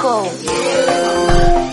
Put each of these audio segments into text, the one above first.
Moko.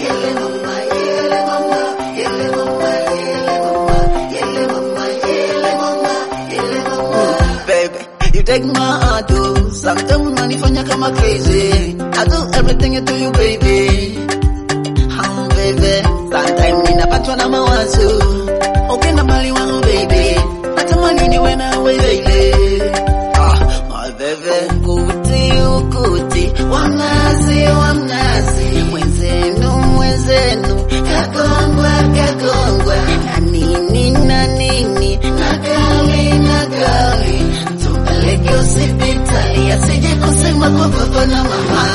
baby. You take my heart, oh. Sometimes unanifanya kama crazy. I do everything to you, baby. Oh, baby. Sometimes ninapatwa na mawazo. Upenda mali wangu, baby. Natamani niwe nawe, baby. Ah, my baby. Ukuti, ukuti. Wamnazi, wamnazi. Mwenzenu, mwenzenu. Kagongwa, kagongwa. Na nini, na nini. Na gali, na gali. Tumpeleke hospitali asije kusema kwa baba na mama.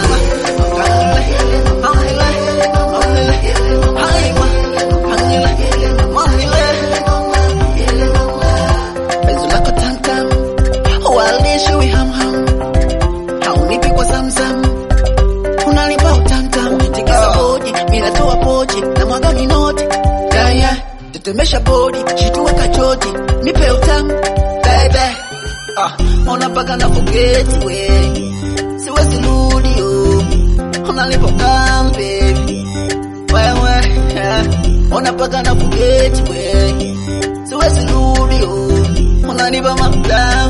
Penzi lako tamtam, walisho wihamham, haunipi kwa zamzam, unanipa utamtam, tikisa bodi, minatoa pochi, na mwaga minoti, yeah, yeah. tetemesha bodi, shitua kachoti, nipe utamu, baby, ah, ona mpaka na forget we, siwezi rudi oh, unanipa utamu baby, wewe, yeah. ona mpaka na forget we, siwezi rudi oh, unanipa matamu